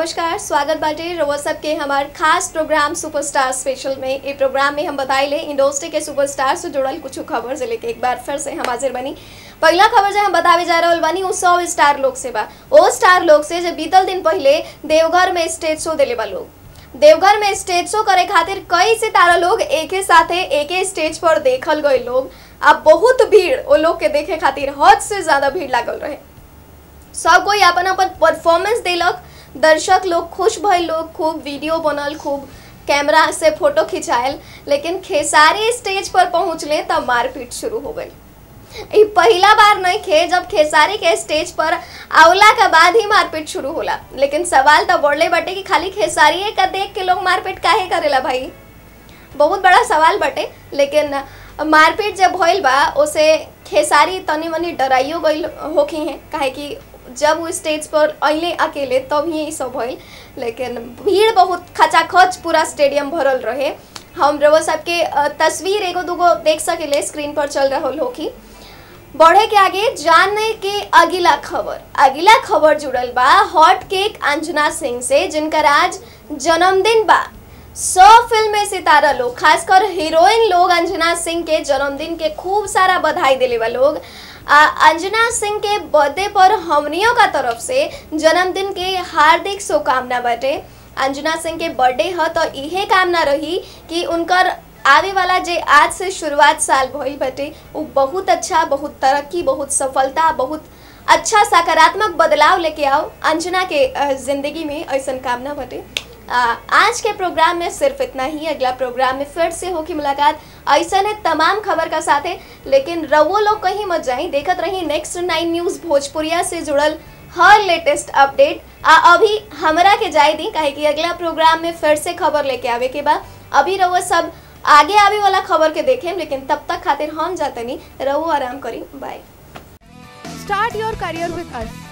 नमस्कार स्वागत बाटे रउआ सबके हमार खास प्रोग्राम सुपरस्टार स्पेशल में ए प्रोग्राम में हम बताइले इंडस्ट्री के सुपरस्टार से जुड़ल कुछ खबर से लेके एक बार फिर से हम हाजिर बनी पहला खबर जो हम बतावे जा रहल बानी उ सौ स्टार लोग से बा ओ स्टार लोग से जो बीतल दिन पहले देवघर में स्टेज शो दिले बा लोग देवघर में स्टेज शो करे खातिर कई सितारा लोग एक ही साथे एक ही स्टेज पर देखल गए लोग अब बहुत भीड़ वो लोग के देखे खातिर हद से ज्यादा भीड़ लागल रहे सब कोई अपन अपन परफॉर्मेंस देलक दर्शक लोग खुश भइल लोग खूब वीडियो बनल खूब कैमरा से फोटो खिंचायल लेकिन खेसारी स्टेज पर पहुंचले तब मारपीट शुरू हो गई ई पहला बार नहीं खे जब खेसारी के स्टेज पर आवला के बाद ही मारपीट शुरू होला लेकिन सवाल तो बढ़ले बटे कि खाली खेसारी का देख के लोग मारपीट काहे करेला भाई बहुत बड़ा सवाल बटे लेकिन मारपीट जब भइल बा उसे खेसारी तनी मनी डराइयो गई होखी हैं काहे कि जब वो स्टेज पर अइले अकेले तब ही ई सब भइल लेकिन भीड़ बहुत खचाखच पूरा स्टेडियम भरल रहे हम रउआ सबके अ, तस्वीर एगो दूगो देख सकेले स्क्रीन पर चल रहल होखी बढ़े के आगे जानने के अगला खबर अगला खबर जुड़ल बा हॉट केक अंजना सिंह से जिनकर आज जन्मदिन बा सौ फिल्म में सितारा लोग खासकर हीरोइन लोग अंजना सिंह के जन्मदिन के खूब सारा बधाई दिले बा लोग आ, अंजना सिंह के बर्थडे पर हमनियों का तरफ से जन्मदिन के हार्दिक शुभकामना बाटे अंजना सिंह के बर्थडे ह तो इहे कामना रही कि उनकर आवे वाला जे आज से शुरुआत साल भइल बाटे उ बहुत अच्छा बहुत तरक्की बहुत सफलता बहुत अच्छा सकारात्मक बदलाव लेके आओ अंजना के अ, जिंदगी में ऐसा कामना बाटे आ, आज के प्रोग्राम में सिर्फ इतना ही अगला प्रोग्राम में फिर से होगी मुलाकात ऐसा है तमाम खबर का साथ है लेकिन रवो लोग कहीं मत जाई देखत रही नेक्स्ट नाइन न्यूज भोजपुरिया से जुड़ल हर लेटेस्ट अपडेट आ अभी हमरा के जाए दी काहे कि अगला प्रोग्राम में फिर से खबर लेके आवे के बा अभी रवो सब आगे आवे वाला खबर के देखें लेकिन तब तक खातिर हम जातनी रवो आराम करी bye Start your career with us.